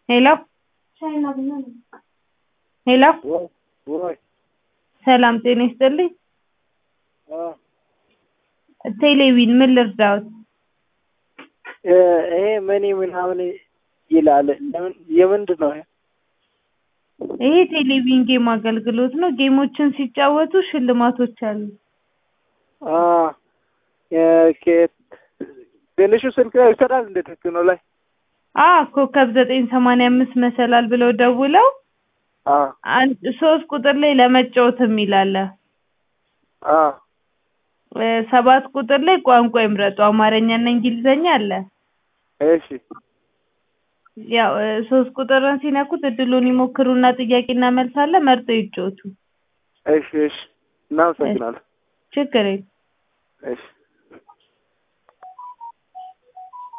ሄሎ ሄሎ ወይ ሰላም ጤና ይስጥልኝ አ ቴሌቪዥን ምን ልርዳዎት? እ ይሄ መኒ ምናምን ይላል ለምን የምንድን ነው? ይሄ ቴሌቪዥን ጌም አገልግሎት ነው። ጌሞችን ሲጫወቱ ሽልማቶች አሉ። አ ኦኬ ትንሹ ስልክ ላይ ይሰራል እንደ ቴክኖ ላይ አ ኮከብ ዘጠኝ ሰማንያ አምስት መሰላል ብለው ደውለው አ አንድ ሶስት ቁጥር ላይ ለመጫወት የሚል አለ። አ እ ሰባት ቁጥር ላይ ቋንቋ ይምረጡ አማርኛ እና እንግሊዘኛ አለ። እሺ ያው እ ሶስት ቁጥርን ሲነኩት እድሉን ይሞክሩና ጥያቄና መልስ አለ መርጠው ይጫወቱ። እሺ እሺ እናመሰግናለን። ችግር የለም። እሺ